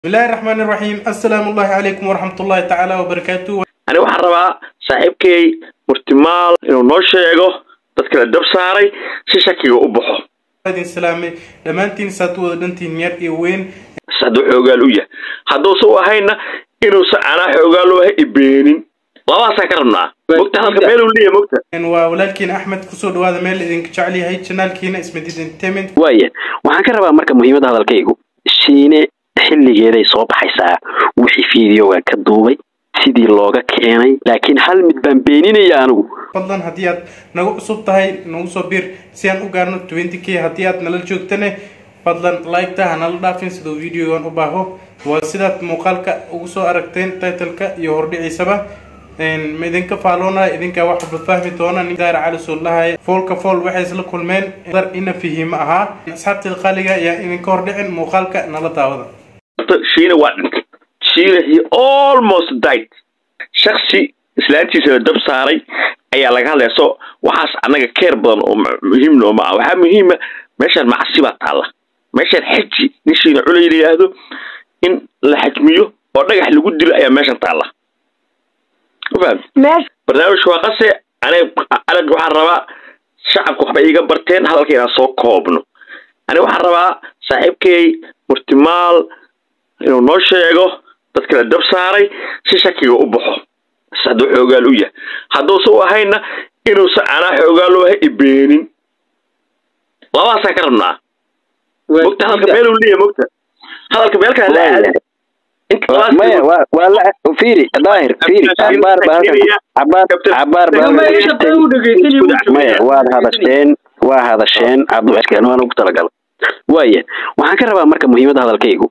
bismillahi raxmaani raxiim assalaamu allahi calaykum waraxmatullahi tacaala wabarakaatu ani waxaan rabaa saaxiibkay murtimaal inuu noo sheego dadka la dab saaray si shakiga u baxo idin salaamay dhammaantiin saad u wada dhantiin yar iyo weyn hadduu xoogaal u yahay hadduusa u ahayna inuusan anaa xoogaal u ahay ibeenin labaasaan ka rabnaa mogta hadalka meel uu leeyahay mogta waa walaalkiina axmed kusoo dhawaada meel idinka jecel yahay janaalkiina ismedid entertainment waaya waxaan ka rabaa marka muhiimadda hadalkaygu shiine xilligeeday soo baxaysaa wixii fideoga ka duubay sidii looga keenay laakiin hal mid baan beeninaya anigu fadlan haddii aad nagu cusub tahay nagu soo biir si aan u gaarno twenty k haddii aad nala joogtane fadlan like-ta ha nala dhaafin siduu videogan u baaho waa sidaad muuqaalka ugu soo aragteen titleka iyo hordhiciisaba ma idinka faaloonaya idinkaa wax walba fahmi doona nin daara cali suullahay foolka fool waxay isla kulmeen dar ina fihimo ahaa asxaabteeda qaaliga ayaa idinka hordhicin muuqaalka nala daawada shiina waa dhintay shiina he almost died shaksi islaantiisa la dab saaray ayaa laga hadlaya so waxaas annaga keer badan oo muhiim nooma ah waxaa muhiima meeshaan macasi baa taalla meeshaan xaji nin shiina cula yidhaahdo in la xajmiyo oo dhagax lagu dilo ayaa meeshan taalla mafaham barnaamijka waa qase aniga aniga waxaan rabaa shacabka waxba iiga barteen hadalka inaan soo koobno aniga waxaan rabaa saaxiibkay murtimaal inuu noo sheego dadka la dab saaray si shakiga u baxo hadduu xoogaal u yahay hadduusa u ahayna inuusan anaa xoogaal u ahay ibeenin labaasaan ka rabnaa mogta hadalka meel uu leeyahay mogta hadalka meel kale la aada maya waa waa la fiiri daahir fiiri cabaar baa cabaar cabaar baa maya waad hadasheen waa hadasheen cabdiwaxkeen waan ugu talagal waaya waxaan ka rabaa marka muhiimadda hadalkaygu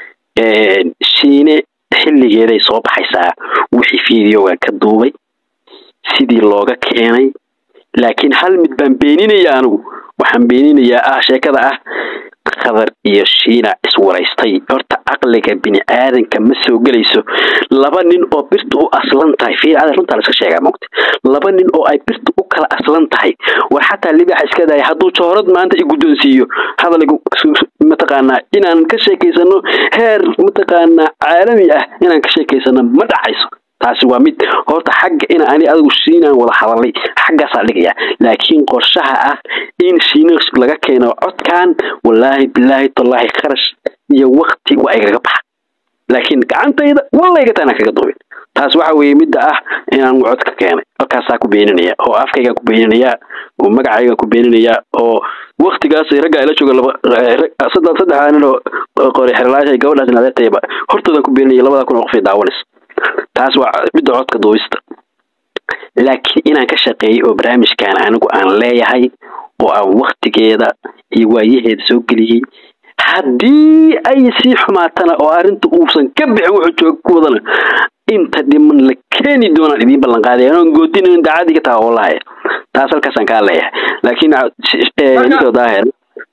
shiine xilligeeday soo baxaysaa wixii fideoga ka duubay sidii looga keenay laakiin hal mid baan beeninaya anigu waxaan beeninayaa ah sheekada ah khadar iyo shiina iswaraystay horta caqliga bini aadanka ma soo gelayso laba nin oo birta u aslan tahay fiir ada runtaa la iska sheegaa mogta laba nin oo ay birta u kala aslan tahay war xataa libaxa iska daaya hadduu joorad maanta i guddoonsiiyo hadaligu mataqaanaa inaan ka sheekaysano heer mataqaanaa caalami ah inaan ka sheekaysano ma dhacayso taasi waa mid horta xagga ina ani adigu shiinaan wada hadalay xaggaasaa dhigaya laakiin qorshaha ah in shiina laga keeno codkan wallaahi bilaahi tallaahi kharash iyo wakti waa igaga baxa laakiin gacantayda wallayga taanaan kaga duubin taas waxa weeye midda ah inaan cod ka keenay halkaasaa ku beeninaya oo afkaygaan ku beeninayaa oo magacaygaan ku beeninayaa oo waktigaas raggaa ila jooga laba saddex nin oo qori xerlaasha gabadhaas adeertayba hortoodaan ku beeninaya labada kun oo qof ay daawanaysa taas waa midda codka duubista laakiin inaan ka shaqeeyay oo barnaamijkan anigu aan leeyahay oo aan waktigeeda iyo waayaheeda soo geliyey haddii ay sii xumaatana oo arrinta uusan ka bixin wuxuu jooga ku wadana inta dhiman la keeni doonaan idiin ballanqaaday anoon goodinayn daacadiga taa wallahi taas halkaasaan kaa leeyahay laakiin ninkoo daahir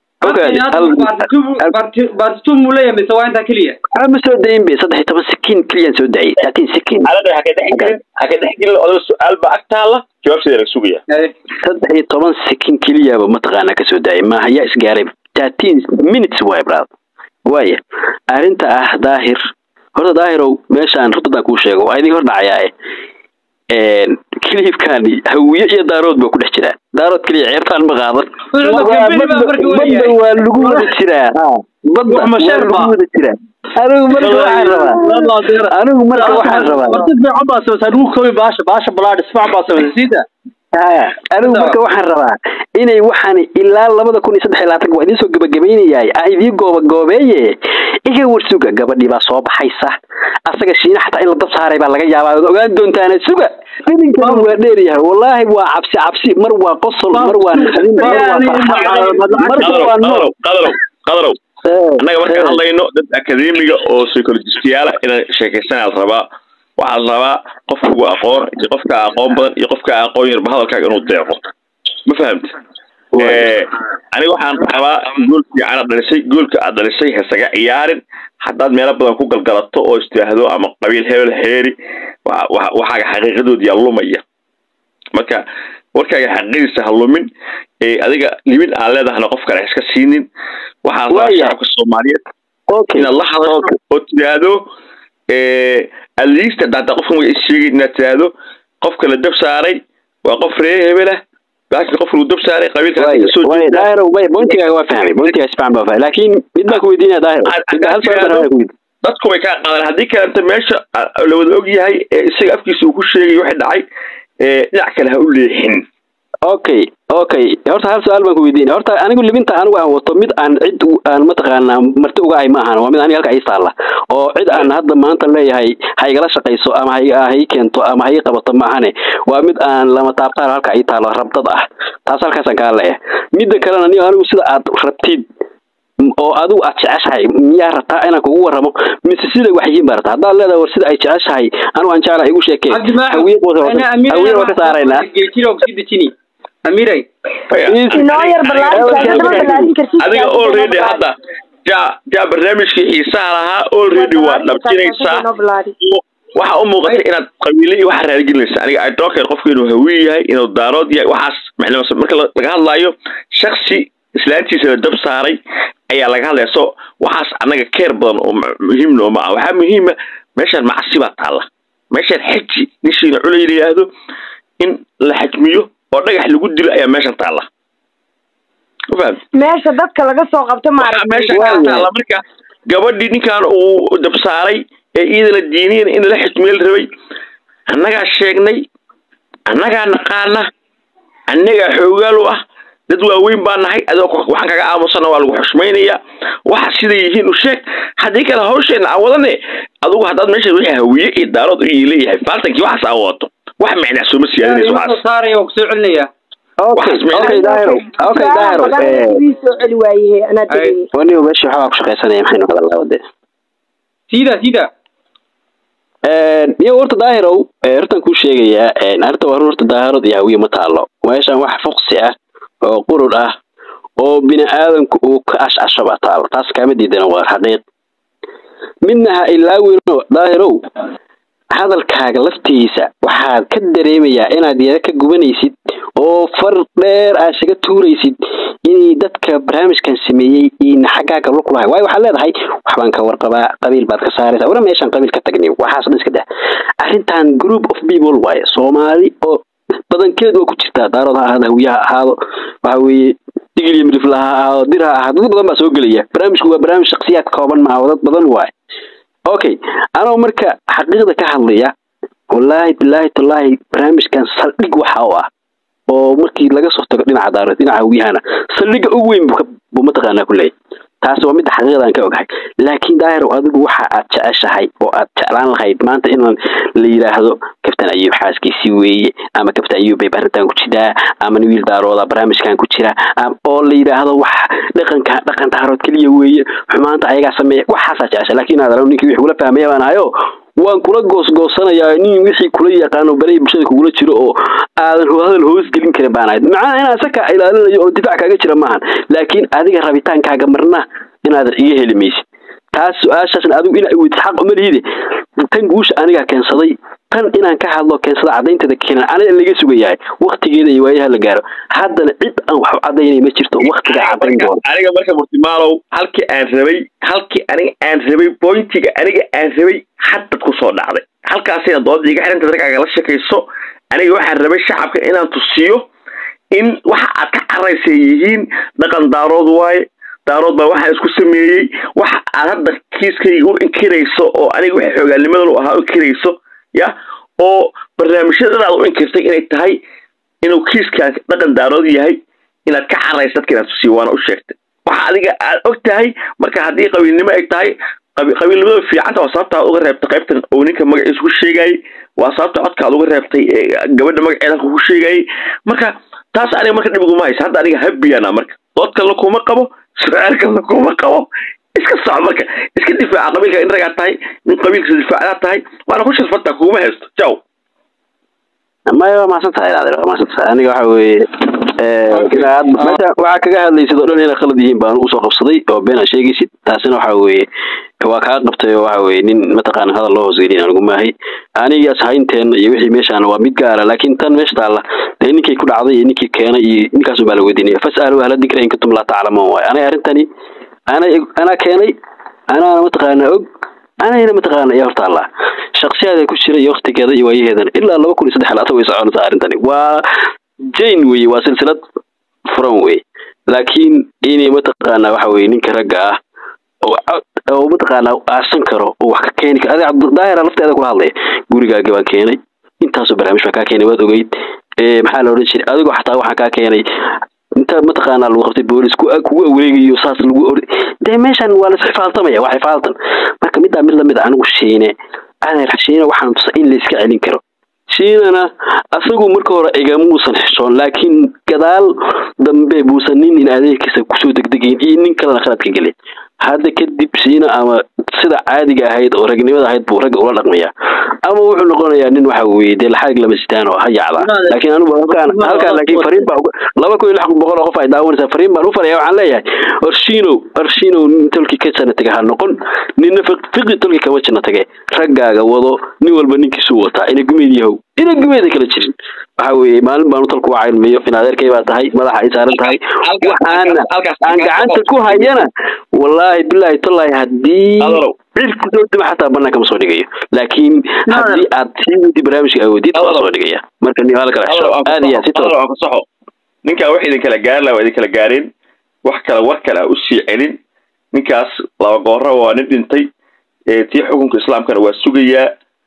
ma soo dayin be saddex iyo toban sikiin keliyaan soo daayay thirteen sikiin alada haka dhexgelin haka dhexgelin odaga su-aal baa ag taalla jawaabteeda laga sugaya saddex iyo toban sikiin keliyaba mataqaanaa ka soo daayay maaha yaa isgaaray thirteen minutes waay brad waaya arrinta ah daahir horta daahirow meeshaan rutadaan kuu sheego waa idin hor dhacayaae kilibkani hawiye iyo daarood ba ku dhex jiraa daarood keliya ceertaan ma qaadan badda waa lagu wada jiraa badda waa lagu wada jiraa anigu marka waxaan rabaa anigu marka waxaan rabaa anigu marka waxaan rabaa inay waxaan ilaa labada kun iyo saddex iyo labaatan waa idiin soo gabagabaynayaay aan idiin gooba goobeeye iga warsuga gabadhii baa soo baxaysa asaga shiina xataa in la dab saaray baa laga yaabaa ad ogaan doontaana suga filinkan waa dheeryahay wallaahi waa cabsi cabsi mar waa qosol mar waa naxdin mar waa farxad marka waa nool qadarow qadarow annaga markaan hadlayno dad akademiga oo psychologistiyaala inaan sheekaysanaa la rabaa waxaa la rabaa qofka ugu aqoon iyo qofka aqoon badan iyo qofka aqoon yarba hadalkaaga inuu deeqo ma fahamta aniga waxaan rabaa gool fiican aad dhalisay goolka aad dhalisay hasaga ciyaarin haddaad meelo badan ku galgalato oo istihaahdo ama qabiil hebel heeri waxaaga xaqiiqadood yaa lumaya marka warkaaga xaqiiqdiisa ha lumin adiga libin aan leedahana qof kale iska siinin waxaa rabaa shacabka soomaaliyeed inaad la hadasho oo tidhaahdo at least haddaa qofka magaciisa sheegay inaad tidhaahdo qofka la dab saaray waa qof reer hebelah laakiin qofka lagu dab saaray qabiilka daahir bointigaaga waa fahmay bointigaa si fiican baa fahmay laakiin mid baan ku weydiinaya daahir hal su'aal baan ku weydiin dadku way kaa qaadan haddii kalenta meesha la wada og yahay ee isaga afkiisa uu ku sheegay waxay dhacay dhinac kale ha u leexin okay okay horta hal su-aal baan ku weydiinaya horta anigu libinta anigu aan wato mid aan cid aan mataqaanaa marti uga ahay ma ahan waa mid aniga halka ii taalla oo cid aan hadda maanta leeyahay ha igala shaqayso ama ha ii keento ama ha ii qabato ma ahane waa mid aan lama taabtaan halka ii taalo rabdad ah taas halkaasaan kaa leeyahay midda kalena niyo anigu sida aad rabtid oo adigu aad jeceshahay miyaa rabtaa inaan kugu warramo mise siday wax yihiin baa rabtaa haddaad leedahay war sida ay jeceshahay anigu aan jeclahay igu sheekeen hawiye waa ka saaraynaa amiray adiga already hadda ja ja barnaamijkii xiisaha lahaa already waa dhabjinaysaa waxa u muuqata inaad qabiile iyo waxa raaligelinaysa aniga i don't care qofku inuu hawiye yahay inuu daarood yahay waxaas macnaa marka laga hadlaayo shaksi islaantiisa la dab saaray ayaa laga hadlaya so waxaas annaga keer badan oo muhiim nooma ah waxaa muhiima meeshaan macsi baa taalla meeshaan xaji nishiina culay la yidhaahdo in la xajmiyo oo dhagax lagu dilo ayaa meeshan taalla meesha dadka laga soo qabto meesha kaa taalla marka gabadhii ninkan uu dab saaray ee iidana diiniyan in la xijmiyo la rabay annagaa sheegnay annagaa naqaana annagaa xoogaal u ah dad waaweyn baa nahay adoo waxaan kaga aamusana waa lagu xushmaynayaa waxa siday yihiin u sheeg haddii kale hawsheena aan wadane adugu haddaad meesha wixii hawiye iyo daarood u leeyahay faaltankii waxaas aan wadato wax macnaa sooma siyaadinayso waxaas saaraya oo kusoo celinaya okay okay daahiro okay daahiro soo celi waaye anaa tegay waniba meesha waxbaa ku shaqaysanaya maxaynu hadalnaa wade sida sida iyo horta daahirow hortaan kuu sheegayaa arrinta waa run horta daahirod iyo hawiye ma taalo meeshaan wax fuqsi ah oo qurur ah oo bini aadamku uu ka ashcasho baa taalo taas kaama diidana waa xaqiiq midna ha ilaawino daahirow hadalkaaga laftiisa waxaad ka dareemayaa inaad yara ka gubanaysid oo far dheer aad isaga tuuraysid inay dadka barnaamijkan sameeyey ina xaggaaga lug lahay waayo waxaad leedahay waxbaan ka warqabaa qabiil baad ka saaraysa wara meeshaan qabiil ka tagni waxaas dhan iska dah arrintan group of people waaye soomaali oo badankeed waa ku jirtaa daarood ha ahaado hawiye ha ahaado waxa weeye digil iyo midrifla ha ahaado dir ha ahaado dad badan baa soo gelaya barnaamijku waa barnaamij shaksiyaad kooban maaha dad badan waaye okay anoo marka xaqiiqda ka hadlaya wallaahi bilaahi tallaahi barnaamijkan saldhig waxa u ah oo markii laga soo tago dhinaca daarood dhinaca hawiyahana saldhigga ugu weyn buu mataqaanaa ku leeyahy taasi waa midda xaqiiqdaan ka ogahay laakiin daahirow adigu waxa aad jeceshahay oo aad jeclaan lahayd maanta in la yidhaahdo kabtan ayuub xaaskiisii weeye ama kabtan ayuub bay arrintan ku jiraa ama wiil daarooda barnaamijkan ku jira oo la yidhaahdo wax dhaqanka dhaqan daarood keliya weeye xumaanta ayagaa sameeya waxaasaa jecesha laakiin aad ninkii wixii kula fahmaya baan ahayo waan kula goosgoosanayaa nin wixii kula yaqaano balahi bulshada kugula jiro oo aadan hadal hoos gelin karin baan ahayd macnaha inaan saka ilaalinayo oo difaac kaaga jira maahan laakiin adiga rabitaankaaga marna inaadan iga heli maysid taas su-aashaasna adigu ina weydid xaq uma lihide tan guusha anigaa keensaday tan inaan ka hadlo keensada caddaynteeda keenan aniga laga sugayahay waktigeeda iyo waayaha la gaaro haddana cid aan wax u caddaynay ma jirto waktiga caddayn doona aniga marka murtimaalow halkii aan rabay halkii aniga aan rabay bointiga aniga aan rabay haddad ku soo dhacday halkaasina doodda iga xiranta darkaaga la shakayso aniga waxaan rabay shacabka inaan tusiyo in waxa aad ka caraysay yihiin dhaqan daarood waaye daarood baa waxaan isku sameeyey waxa aad hadda kiiskayga u inkirayso oo aniga waxa xoogaalnimadan u ahaa u inkirayso ya oo barnaamijyada aad u inkirtay inay tahay inuu kiiskaan dhaqan daarood yahay inaad ka caraysa dadka inaad tusiyo waana u sheegtay waxa adiga aad og tahay marka haddii qabiilnimo ay tahay qabiilnimada fiicanta waa sababta aad uga reebtay qaybtan oo ninka magaciisa ku sheegayay waa sababta codka aad uga reebtay gabadha magaceeda halka ku sheegayay marka taas aniga marka dhib iguma haysa hadda aniga habiyana marka dood kalena kuma qabo su-aal kalena kuma qabo iska soco marka iska difaaca qabiilka in ragaa tahay nin qabiilkiisa difaacadaa tahay waana ku sharfanta kuguma haysto jaw maya waa mahadsan tahay adeer waa mahadsan tahay aniga waxa weeye meesha waxaa kaga hadlaysid oo dhan inay khalad yihiin baan usoo qabsaday oo been aad sheegaysid taasina waxa weeye waa kaa qabtay oo waxa weeye nin mataqaana hadal loo hoosgelin anigu maahay anigaas haynteena iyo wixii meeshaan waa mid gaara laakiin tan meesha taalla dee ninkii ku dhacday iyo ninkii keenay iyo ninkaasun baa la weydiinaya fas'alu ahla dikra in kuntum laa taclamuun waaye aniga arrintani ana anaa keenay anaana mataqaanaa og anayna mataqaana iyo horta allah shaksiyaada ku jira iyo waktigeeda iyo waayaheedana ilaa laba kun iyo saddex laatan way soconaysaa arrintani waa jane weye waa silsilad furan wey laakiin inay mataqaanaa waxa weye ninka ragga ah oo oo mataqaanaa aasan karo oo wax ka keeni karo adiga daahira lafteeda kula hadlaya gurigaaga baan keenay intaasoo barnaamij baan kaa keenay waad ogeyd maxaa la odhan jiray adigoo xataa waxaan kaa keenay inta mataqaanaa lagu qabtay boolis kugu awareegayo saas lagu or dee meeshan waa las xifaaltamaya waa xifaaltan marka middaa mid lamid a anigu shiine adeer shiine waxaan tusa in layska celin karo shiinana asagu marka hore igamuusan xishoon laakiin gadaal dambe buusan nin in adeerkiisa kusoo degdegayn iyo nin kalena khaladka gelin hadda kadib shiina ama sida caadiga ahayd oo ragnimada ahayd buu ragga ula dhaqmayaa ama wuxuu noqonayaa nin waxa weye dee laxaag lama sitaan oo ha yacdaa laakiin anigu halkaan halkaan laakiin fariin baa laba kun iyo lix boqol oo qof ay daawanaysaa fariin baan u faraya waxaan leeyahay orshinow orshinow nin tolki ka sana taga ha noqon ninna fiqi tolki kama jina tage raggaaga wado nin walba ninkiisuu wataa ina gumeed yahow ina gumeeda kala jirin waxa weeye maalin baanu talku waa cilmiyo in adeerkay baa tahay madaxa ay saaran tahay waxaana aan gacanta ku hayana wallaahi bilaahi tollaahi haddii cid kusoo dima xataa banaanka ma soo dhigayo laakiin haddii aad sii wadi barnaamijka awoodid waa soo dhigaya marka nin hala kala xisho aad iyo aad si toos fasaxo ninkaa wax idin kala gaari laha waa idin kala gaareen wax kale war kale ha usii celin ninkaas laba goora waa nin dhintay tii xukunka islaamkana waa sugayaa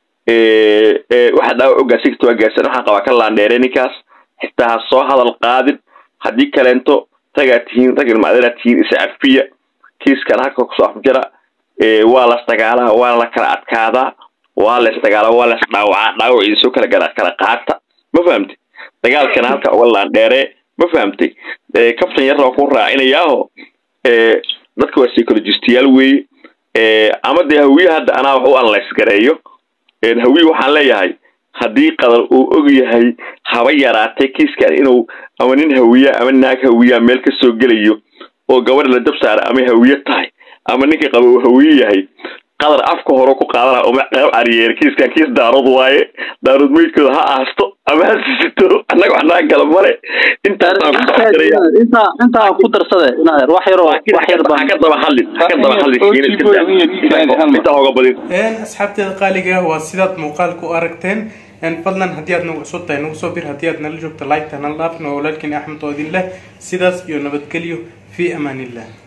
waxa dhaawac u gaarsi karta waa gaarsan waxaan qabaa ka laandheere ninkaas xitaa ha soo hadal qaadin haddii kaleento ragaa tihiin rag ilmaaderaa tihiin isa cafiya kiiskana halka kusoo afjara waa las dagaalaa waa la kala adkaadaa waa la isdagaalaa waa la isdhaawacaa dhaawac idinsoo kala gara kala qaata ma fahamtay dagaalkana halka uga laandheere ma fahamtay kaftan yarna waa ku raacinayaaho dadka waa psychologistayaal weeye ama dee hawiye hadda anaa wax u analyse gareeyo hawiye waxaan leeyahay haddii qadar uu og yahay haba yaraatay kiiskan inuu ama nin hawiya ama naag hawiya meel ka soo gelayo oo gabadha la dab saara ama hawiye tahay ama ninka qaba uu hawiye yahay qadar afka hore ku qaadana uma qeyb cariyeer kiiskan kiis daarood waaye daarood meydkooda ha aasto ama ha sisito annaga wax naga gala male intaa ku darsade inadeer wax yar wax yar ha ka daba hadlin ha ka daba hadlin intaa hoga badin asxaabteeda qaaliga waa sidaad muuqaalka u aragteen fadlan haddii aad nagu cusub tahay nagu soo bir haddii aad nala joogto like ta nala dhaafin waa walaalkiin axmed oo idin leh sidaas iyo nabadgelyo fi amaan illah